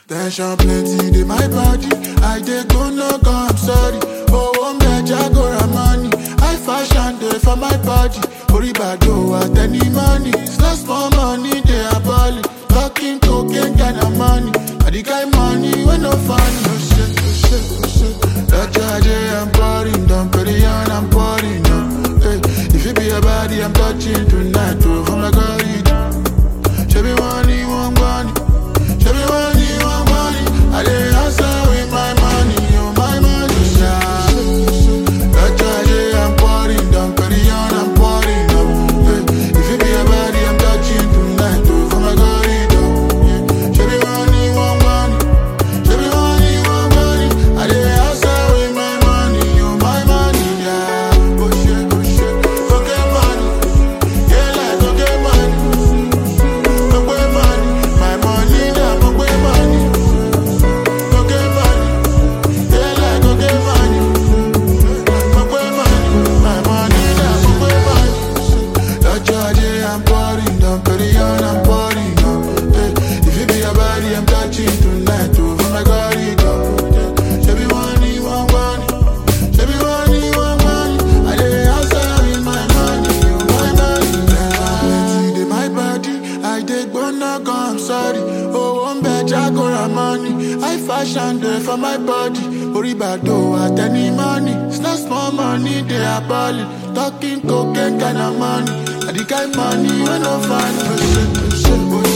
Tension plenty, dey my body. I dey go no go, I'm sorry. Oh, one get Jagora money. I fashion day for my body. Ori bado at any money. It's not small money, they are balling. Talking cocaine kind of money. I the kind money when no funny. Oh shit, oh shit, oh shit. That's why I'm pouring, don't put it on, I'm pouring. No. Hey, if it be a body, I'm touching tonight. Oh, oh my God, it. Show me money, one money. Show me money, one money. I dey hustle with my money, oh my money, yeah. That's why I'm pouring, don't put it on, I'm pouring. No. Hey, if it be a body, I'm touching tonight. Oh, oh my God, it. Oh, yeah. Show me money, one money. Show me money, one money. I dey hustle with my money, oh my money, yeah. Oh shit, oh shit. Go get money, yeah, like go get money. Go get money, my money, yeah, go get money. Go get money, yeah, like go get money. Go get money, my money, yeah, go get money. That charge, I'm pouring, don't put it on, I'm pouring. Oh. Hey, if it be a body, I'm touching tonight. Oh, oh my God, it go. Yeah. Show me money, one money. Show me money, one money. I dey hustle with my money, oh my money. Yeah. Plenty dey my body, I dey go no go, I'm sorry. Oh, one bed, Jagora money. I fashion day for my body. Ori bado at any money. It's not small money, they are balling. Talking cocaine kind of money. I the kind money when no funny. Oh shit, oh shit, oh shit.